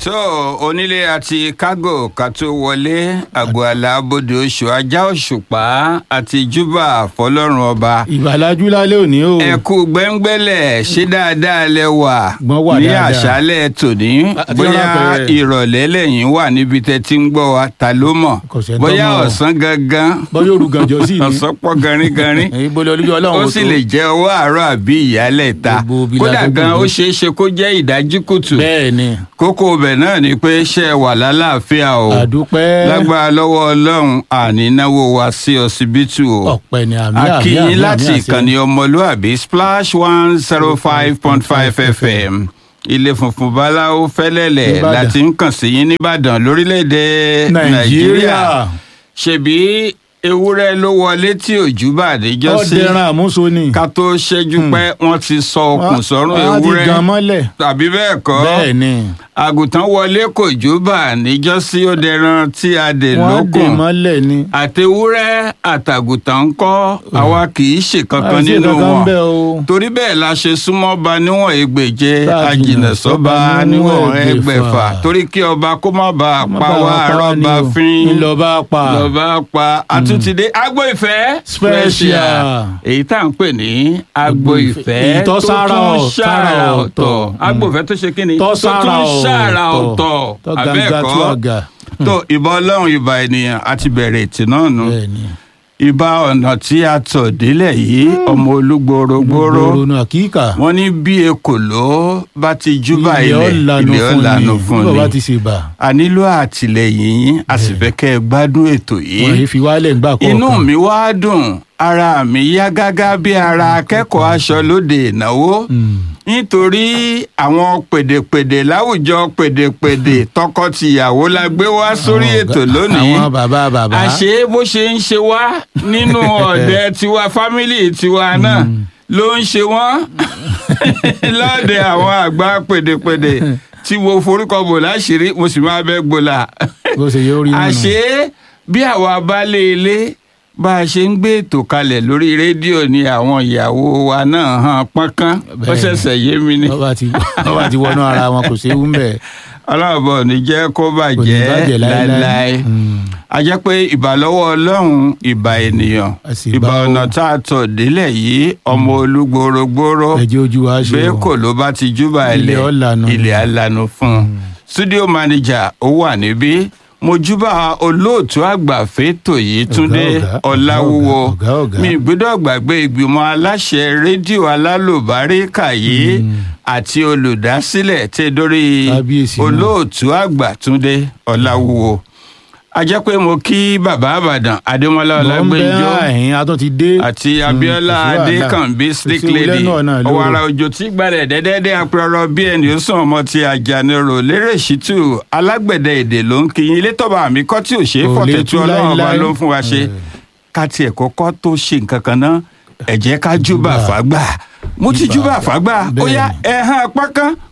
tó onílé àti kágò ká tó wọlé àgọ́ alábòde oṣù ajá òṣùpá àti júbà fọlọ́run ọba ìgbàlájú lálẹ́ òní o. ẹ kú gbẹ́ngbẹ́lẹ̀ ṣé dáadáa lẹ wà Gbọ́n wà ní dáadáa. àṣálẹ̀ tòní Àti bóyá ọlọ́pẹ̀rẹ̀. ìrọ̀lẹ́ lẹ́yìn wà níbi tẹ́ ti ń gbọ́ wa ta ló mọ̀ Kò sẹ́ni tó bóyá mọ̀ o. ọ̀sán gangan bọ́yọ̀ olùgànjọ́ sí ni. ọ̀sán pọ̀ garingarin ìbọlẹ̀ olújọ́ ó ọlọ́run sì lè jẹ́ ọwọ́ àárọ̀ àbí ìyálẹ̀ ta Gbogbo ibi kódà lágbègbè gan ó ni. ṣeé ṣe kó jẹ́ ìdájí kùtù bẹ́ẹ̀ ni kókó ibẹ̀ náà ni pé ṣe é wà lálàáfíà o àdúpẹ́ lágbára lọ́wọ́ ọlọ́run àní náwó wa sí ọsibítù o ọ̀pẹ ni àmì àmì àmì akínyìn àmì láti àṣẹ. ìkànnì ọmọlúàbí splash one zero five point five fm ilé funfun báláwo fẹ́lẹ́lẹ̀ Nìbàdàn. láti ń kàn sí yín nìbàdàn lórílẹ̀‐èdè nàìjíríà nàìjíríà ṣebí ewúrẹ́ ló wọlé tí òjú bá àdéjọ́ sí ọ̀dẹ̀ràn àmúso ni. ká tó ṣẹ́jú pẹ́ wọ́n ti sọ okùn sọ́rùn wọ́n ti ewúrẹ́ gan mọ́lẹ̀. tàbí bẹ́ẹ̀ kọ́ bẹ́ẹ̀ ni àgùntàn wọlé kò júbà níjọ́sí ó dẹran tí a dè wọ́n dè lókun mọ́lẹ̀ ni. àtewúrẹ́ àtàgùntàn ń kọ́ àwa kì í ṣe kankan àti nínú kankan wọn bẹ́ẹ̀ o. torí bẹ́ẹ̀ la ṣe súnmọ́ ba níwọ̀n ẹgbẹ̀je Tá a àjìnà jìnnà sọ́ba sọ́ba níwọ̀n níwọ̀n ẹgbẹ̀fà ẹgbẹ̀fà. torí kí ọba kó má bàa Má pa bàa wá pa wá ni rọ́bà o. fín ńlọba pa. lọ́ba pa àtúntìdé agbo ìfẹ́ Special. èyí tá à ń pè ní agbo Agbo ìfẹ́. ìfẹ́ Èyí tó tó sára tún ọ̀- sára sára ọ̀tọ̀ ọ̀tọ̀. agbo ìfẹ́ tó ṣe kí ni Tó sára tún sára ọ̀tọ̀. ọ̀tọ̀ tó gàǹgà tú abẹ́ẹ̀kọ́ àgà. tó ìbà ọlọ́run ìbà ènìyàn àti bẹ̀rẹ̀ ètì náà nù bẹ́ẹ̀ ni. ìbà ọ̀nà tí a tọ̀ délẹ̀ yìí ọmọ olúgbòrógbòró gbòòrò nù àkíkà. wọ́n ní bí ekòló bá ti júbà ilẹ̀ ilẹ̀ ọ̀lànà ilẹ̀ fún ọ̀lànà ni fún bí bàbá ni ti ṣe bà. a nílò àtìlẹyìn yín a sì fẹ́ kẹ́ ẹ gbádùn ètò wọ́n yìí yìí fi wálẹ̀ ńgbà kọ̀ọ̀kan. inú mi wá dùn ara mi yá gágá bí ara akẹ́kọ̀ọ́ aṣọ lóde ìnáwó Mm. nítorí àwọn pèdèpèdè láwùjọ pèdèpèdè tọkọtìyàwó la gbé wá sórí Àwọn ètò ọ̀gá- lónìí àwọn bàbá bàbá. àṣé bó ṣe ń ṣe wá nínú ọ̀dẹ tiwa fámìlì tiwa náà ló ń ṣe wọ́n lọ́dẹ àwọn àgbà pèdèpèdè tí mo forúkọ bò láṣìírí mo sì máa bẹ́ gbòòlà bó ṣe yóò rí nínú. àṣé bí àwa baálé ilé bá a ṣe ń gbé ètò kalẹ̀ lórí rédíò ni àwọn ìyàwó wa náà hàn pọ́nkán ó Bẹ́ẹ̀ni. ṣẹ̀ṣẹ̀ yé mi ni wọ́n bá ti wọ́n bá ti wọnú ara wọn kò séwu ń bẹ̀. ọlọ́ọ̀bọ ò ní jẹ́ kó kò ní bàjẹ́ bàjẹ́ láéláé. láéláé Mm. a jẹ́ pé ìbà lọ́wọ́ ọlọ́run ìbà ènìyàn A sì ìbà bá o. ọ̀nà tá a tọ̀ délẹ̀ yìí ọmọ olúgbòrógbòró ẹjẹ́ ojú wa ṣe bẹ́ẹ̀ o. kò ló bá ti júbà ilẹ̀ Ilẹ̀ ọ̀lànà. ilẹ̀ alànà fún un studio manager ó wà níbí mo júbà olóòtú àgbà fẹ́tò yìí túndé ọ̀gá, ọ̀làwúwo ọ̀gá, ọ̀gá. mi gbọ́dọ̀ gbàgbé ìgbìmọ̀ aláṣẹ rédíò alálòbáríkà yìí àti olùdásílẹ̀ tẹ́ dórí Kábíyèsí náà. olóòtú àgbà túndé ọ̀làwúwo a jẹ́ pé mo kí bàbá àbàdàn adémọlá Mọ̀ ń bẹ́ ọlágbẹ́njọ́ àhín a tún ti dé. àti Mm, abiola kò sí wàhálà. adékànbí Kò slick sí lady wúlẹ̀ náà náà lóru. ọ̀wàrà òjò tí gbalẹ̀ dẹ́dẹ́dẹ́ apẹ̀rọ bí ẹni ó sàn ọmọ ti àjànirò lérè ṣìtú alágbẹ̀dẹ èdè ló ń kíyìn ilé tọ́ba àmì kọ́ tí ò ṣe é Kò lè fọ̀tẹ̀tù tú ọlọ́run ọba láíláí. ló ń fún wa ṣe Eh. ká tiẹ̀ kọ́kọ́ tó ṣe nǹkan kan náà ẹ jẹ́ ká júbà Júbà. fàgbà mo ti Júbà. júbà fàgbà ó yá Bẹ́ẹ̀ni. ẹ̀hán apá kan